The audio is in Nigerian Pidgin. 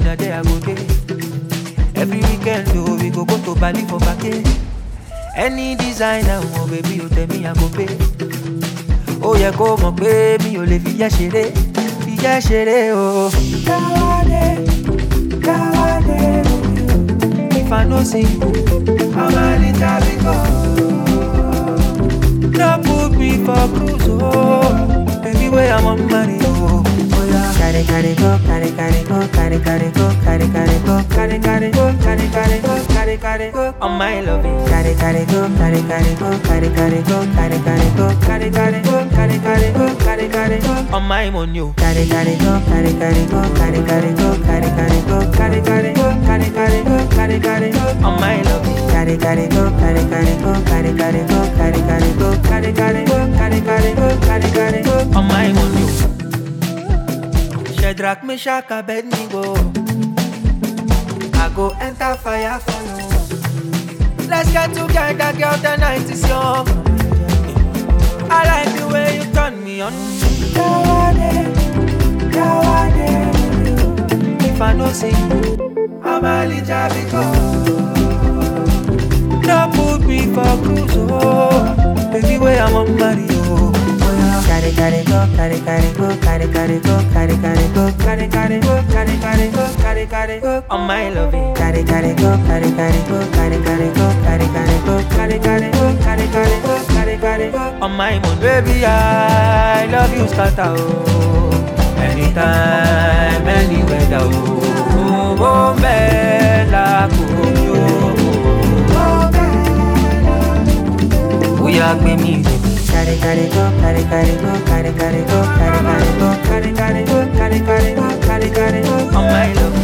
na there I go dey. Every weekend oh, we go go to Bali for vacay. Any designer oh baby o tell me I go pay. Ó yẹ kó mọ̀ pé mi ò lè fi yẹ́ ṣeré, fi yẹ́ ṣeré o. Káwádé, káwádé, if I no see you, I'm a little bit No put me for cruise oh, baby where I'm on money oh. Oh yeah. Carry, carry, go, carry, carry, go, carry, carry, go, carry, carry, go, Carry, carry, go, carry, carry, go, carry, carry, go, on my loving. carry, carry, go, carry, carry, go, carry, carry, go, carry, carry, go, Carry, carry, go, carry, carry, go, carry, carry, go, on my money. oh. carry, carry, go, carry, carry, go, carry, carry, go, carry, carry, go, Carry, carry, go, carry, carry, go, carry, carry, go, on my loving. carry, carry, go, carry, carry, go, carry, carry, go, carry, carry, go, Carry, carry, go, carry, carry, go, carry, carry, go, on my money. oh. Shadrach, Meshach, Abednego. I go enter fire for you. Let's get together, girl. The night is young. I like the way you turn me on. Kawade, Kawade. If I no see you, I'm a little bit No put me for cruise, oh. Baby, where I'm on Mario. Oh, yeah. carry, carry, go, carry, carry, go, carry, carry, go, carry, carry, go, Carry, carry, go, carry, carry, go, carry, carry, go, on my loving. carry, carry, go, carry, carry, go, carry, carry, go, carry, carry, go, Carry, carry, go, carry, carry, go, carry, carry, go, on my moon. Baby, I love you, scatter, oh. Anytime, any weather, oh. Oh, oh, bella, oh, oh. We are me, baby. carry, carry, go, carry, carry, go, carry, carry, go, carry, carry, go, Carry, carry, go, carry, carry, go, carry, carry, go, on my love.